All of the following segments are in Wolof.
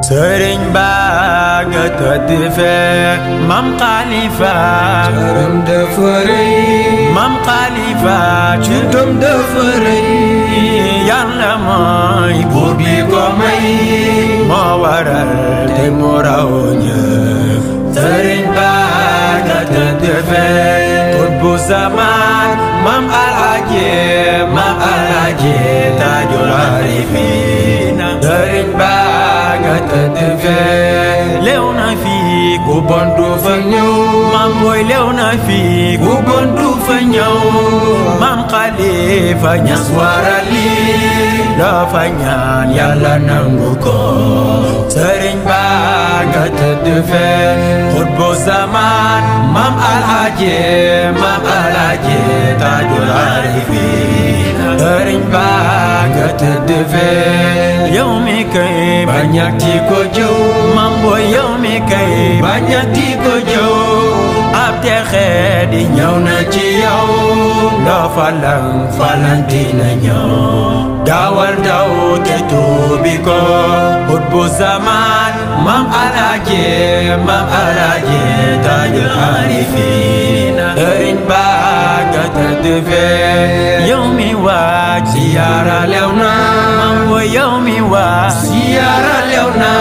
sëriñ baa nga tëdd fee mam xalifa cëram dafa rëy mam xalifa ci juddam dafa rëy yàlla mooy buur bi ko may moo waral te mu raw ñëpp sëriñ baa nga tëdd fee xutbu zaman mam alaaji mam alaaji taajul arifina sëriñ baa nga tëdd fee lew na fii ku bon du fa ñëw mam booy lew na fii ku bon du fa ñëw mam xalifa ñas warali loo fa ñaan yàlla nangu ko sëriñ baa nga tëdd fee xutbu zaman mam alaaji mam alaaji taajul arifina sëriñ baa nga tëdd fee yow mi kay bañati ko jëw mam booy yow mi kay bañati ko jëw ab texe di ñëw na ci yow loo falang falanti na ñëw dawal daw te tuubi ko ut bu zaman mam alaaji mam alaaji taajul arifina sëriñ baa nga tëdd fee yow mi waaj siyaara lew na mam booy yow mi waaj siyaara lew na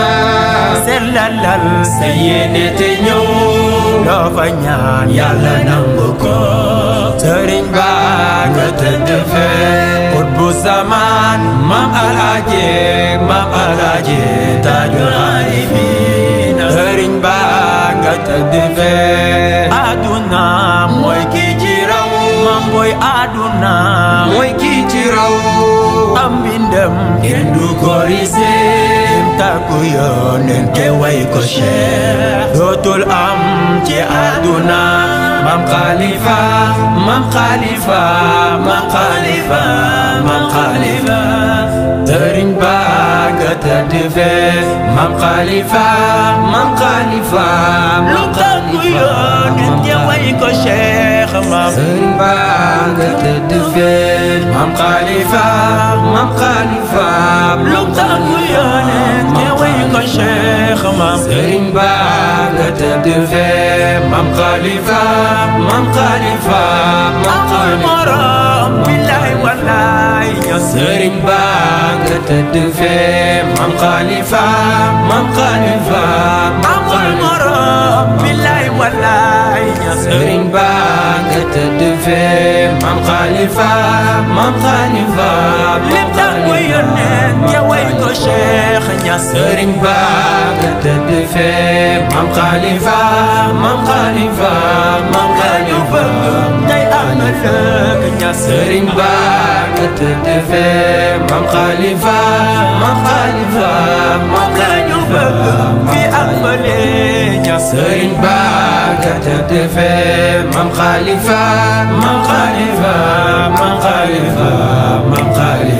sellalal sa yéene te ñëw loo fa ñaan yàlla nangu ko sëriñ baa nga tëdd fee ut bu zaman mam alaaji mam alaaji taajul arifina sëriñ baa nga tëdd fee aduna mooy kii ci raw mam booy aduna mooy kii ci raw am mbindam kenn du ko risee tàggu yónneen te way ko Cheikh dootul am ci àdduna mam xalifa mam xalifa mam xalifa mam xalifa sëriñ baa nga tëdd fee mam xalifa mam xalifa lu tàggu yónneen te way ko Cheikh mam sëriñ baa nga tëdd fee mam xalifa mam xalifa lu tàggu yónneen te way ko Cheikh mam sëriñ baa nga tëdd fee mam xalifa mam xalifa mam amul xalifa morom billaay wallaay ñoo sëriñ baa nga tëdd fee mam xalifa mam xalifa mam amul xalifa morom billaay wallaay ñoo sëriñ baa nga tëdd fee mam xalifa mam xalifa lim tàggu yónneen te way ko Cheikh Ñas sëriñ baa nga tëdd fee mam xalifa mam xalifa mam xalifa tey am na lëkk Ñas sëriñ baa nga tëdd fee mam xalifa mam xalifa mam ñu xalifa bëgg fi ak bële Ñas sëriñ baa nga tëdd fee mam xalifa mam xalifa mam xalifa mam xalifa